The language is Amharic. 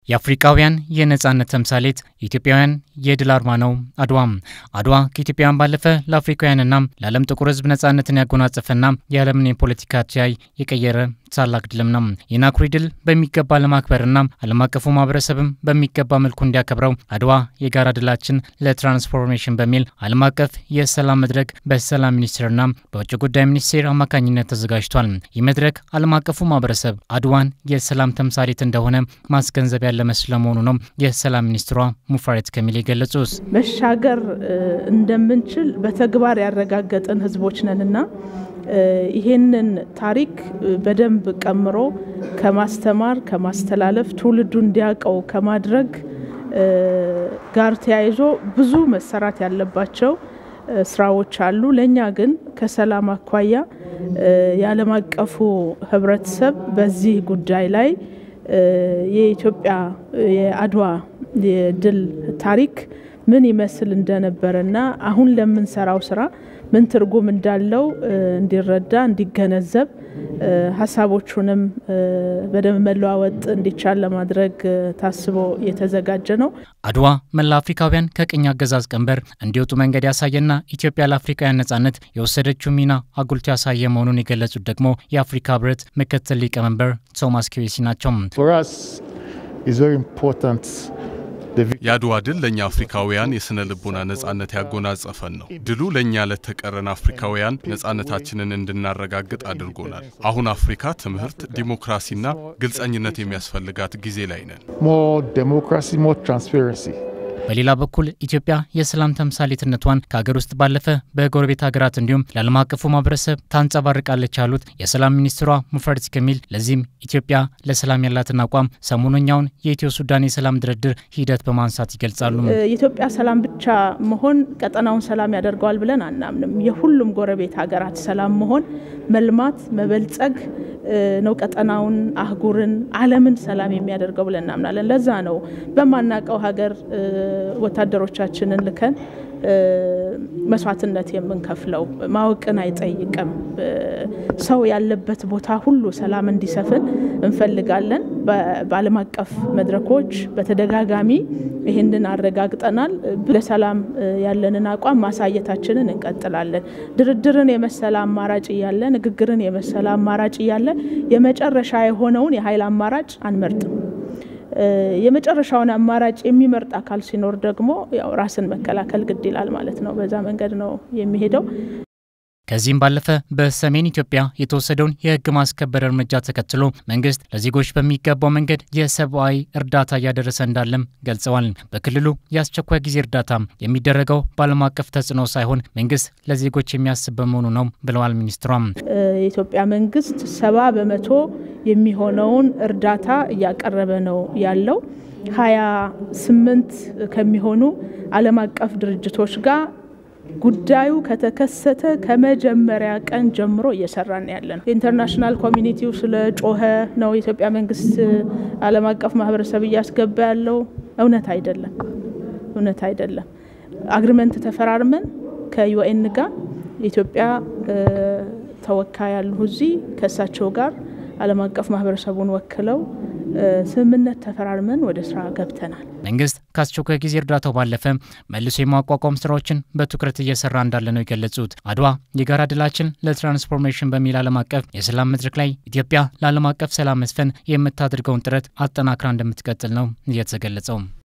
የአፍሪካውያን የነጻነት ተምሳሌት የኢትዮጵያውያን የድል አርማ ነው አድዋ። አድዋ ከኢትዮጵያውያን ባለፈ ለአፍሪካውያንና ለዓለም ጥቁር ሕዝብ ነጻነትን ያጎናጸፈና የዓለምን የፖለቲካ አተያይ የቀየረ ታላቅ ድልም ነው። ይህን አኩሪ ድል በሚገባ ለማክበርና ዓለም አቀፉ ማህበረሰብም በሚገባ መልኩ እንዲያከብረው አድዋ የጋራ ድላችን ለትራንስፎርሜሽን በሚል ዓለም አቀፍ የሰላም መድረክ በሰላም ሚኒስቴርና በውጭ ጉዳይ ሚኒስቴር አማካኝነት ተዘጋጅቷል። ይህ መድረክ ዓለም አቀፉ ማህበረሰብ አድዋን የሰላም ተምሳሌት እንደሆነ ማስገንዘብ ያለ ስለመሆኑ ነው የሰላም ሚኒስትሯ ሙፈሪያት ካሚል የገለጹት። መሻገር እንደምንችል በተግባር ያረጋገጥን ህዝቦች ነንና ይሄንን ታሪክ በደንብ ቀምሮ ከማስተማር ከማስተላለፍ ትውልዱ እንዲያውቀው ከማድረግ ጋር ተያይዞ ብዙ መሰራት ያለባቸው ስራዎች አሉ። ለእኛ ግን ከሰላም አኳያ የዓለም አቀፉ ህብረተሰብ በዚህ ጉዳይ ላይ የኢትዮጵያ የአድዋ የድል ታሪክ ምን ይመስል እንደነበረና አሁን ለምንሰራው ስራ ምን ትርጉም እንዳለው እንዲረዳ እንዲገነዘብ ሀሳቦቹንም በደንብ መለዋወጥ እንዲቻል ለማድረግ ታስቦ የተዘጋጀ ነው። አድዋ መላ አፍሪካውያን ከቅኝ አገዛዝ ቀንበር እንዲወጡ መንገድ ያሳየና ኢትዮጵያ ለአፍሪካውያን ነጻነት የወሰደችው ሚና አጉልቶ ያሳየ መሆኑን የገለጹት ደግሞ የአፍሪካ ህብረት ምክትል ሊቀመንበር ቶማስ ኪዌሲ ናቸው። የአድዋ ድል ለእኛ አፍሪካውያን የሥነ ልቦና ነጻነት ያጎናጸፈን ነው። ድሉ ለእኛ ለተቀረን አፍሪካውያን ነጻነታችንን እንድናረጋግጥ አድርጎናል። አሁን አፍሪካ ትምህርት፣ ዲሞክራሲና ግልጸኝነት የሚያስፈልጋት ጊዜ ላይ ነን። በሌላ በኩል ኢትዮጵያ የሰላም ተምሳሌትነቷን ከሀገር ውስጥ ባለፈ በጎረቤት ሀገራት እንዲሁም ለዓለም አቀፉ ማህበረሰብ ታንጸባርቃለች ያሉት የሰላም ሚኒስትሯ ሙፈሪያት ካሚል ለዚህም ኢትዮጵያ ለሰላም ያላትን አቋም ሰሞነኛውን የኢትዮ ሱዳን የሰላም ድርድር ሂደት በማንሳት ይገልጻሉ። የኢትዮጵያ ሰላም ብቻ መሆን ቀጠናውን ሰላም ያደርገዋል ብለን አናምንም። የሁሉም ጎረቤት ሀገራት ሰላም መሆን መልማት፣ መበልጸግ ነው ቀጠናውን፣ አህጉርን፣ ዓለምን ሰላም የሚያደርገው ብለን እናምናለን። ለዛ ነው በማናቀው ሀገር ወታደሮቻችንን ልከን መስዋዕትነት የምንከፍለው። ማወቅን አይጠይቅም። ሰው ያለበት ቦታ ሁሉ ሰላም እንዲሰፍን እንፈልጋለን። በዓለም አቀፍ መድረኮች በተደጋጋሚ ይህንን አረጋግጠናል። ለሰላም ያለንን አቋም ማሳየታችንን እንቀጥላለን። ድርድርን የመሰለ አማራጭ እያለ፣ ንግግርን የመሰለ አማራጭ እያለ የመጨረሻ የሆነውን የኃይል አማራጭ አንመርጥም። የመጨረሻውን አማራጭ የሚመርጥ አካል ሲኖር ደግሞ ያው ራስን መከላከል ግድ ይላል ማለት ነው። በዛ መንገድ ነው የሚሄደው። ከዚህም ባለፈ በሰሜን ኢትዮጵያ የተወሰደውን የሕግ ማስከበር እርምጃ ተከትሎ መንግስት ለዜጎች በሚገባው መንገድ የሰብአዊ እርዳታ እያደረሰ እንዳለም ገልጸዋል። በክልሉ የአስቸኳይ ጊዜ እርዳታ የሚደረገው በዓለም አቀፍ ተጽዕኖ ሳይሆን መንግስት ለዜጎች የሚያስብ በመሆኑ ነው ብለዋል ሚኒስትሯም። የኢትዮጵያ መንግስት ሰባ በመቶ የሚሆነውን እርዳታ እያቀረበ ነው ያለው ሀያ ስምንት ከሚሆኑ ዓለም አቀፍ ድርጅቶች ጋር ጉዳዩ ከተከሰተ ከመጀመሪያ ቀን ጀምሮ እየሰራን ያለ ነው። የኢንተርናሽናል ኮሚኒቲው ስለ ጮኸ ነው የኢትዮጵያ መንግስት ዓለም አቀፍ ማህበረሰብ እያስገባ ያለው እውነት አይደለም፣ እውነት አይደለም። አግሪመንት ተፈራርመን ከዩኤን ጋር የኢትዮጵያ ተወካይ ያሉ እዚህ ከእሳቸው ጋር ዓለም አቀፍ ማህበረሰቡን ወክለው ስምምነት ተፈራርመን ወደ ስራ ገብተናል። መንግስት ከአስቸኳይ ጊዜ እርዳታው ባለፈ መልሶ የማቋቋም ስራዎችን በትኩረት እየሰራ እንዳለ ነው የገለጹት። አድዋ የጋራ ድላችን ለትራንስፎርሜሽን በሚል ዓለም አቀፍ የሰላም መድረክ ላይ ኢትዮጵያ ለዓለም አቀፍ ሰላም መስፈን የምታደርገውን ጥረት አጠናክራ እንደምትቀጥል ነው እየተገለጸው።